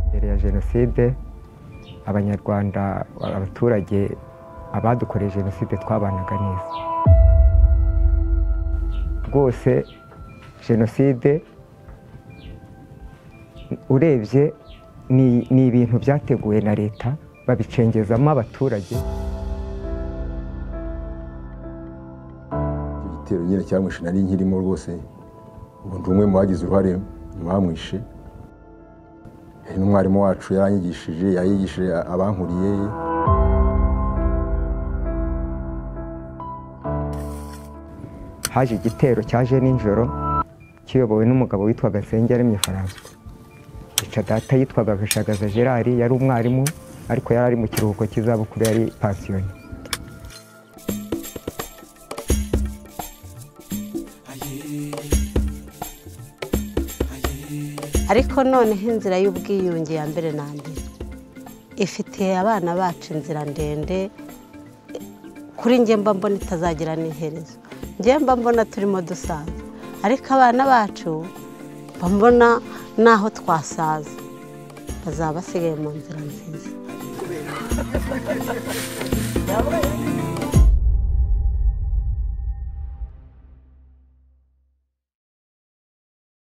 mbere ya jenoside abanyarwanda abaturage abadukoreye jenoside twabanaga neza rwose jenoside urebye ni ibintu byateguwe na leta babicengezamo abaturage igitero nyine cyamwishe nari nkirimo rwose ubu ndi umwe mu bagize uruhare mu bamwishe n'umwarimu wacu yaranyigishije yayigishije abankuriye haje igitero cyaje nijoro kiyobowe n'umugabo witwaga Nsengiyaremye François yica data yitwaga Gashagaza Gerard yari umwarimu ariko yari ari mu kiruhuko cy'izabukuru yari pasiyoni ariko noneho inzira y'ubwiyunge ya mbere na mbere ifitiye abana bacu inzira ndende kuri njye mba mbona itazagira n'iherezo njye mba mbona turimo dusaza ariko abana bacu mba mbona n'aho twasaza bazaba basigaye mu nzira nziza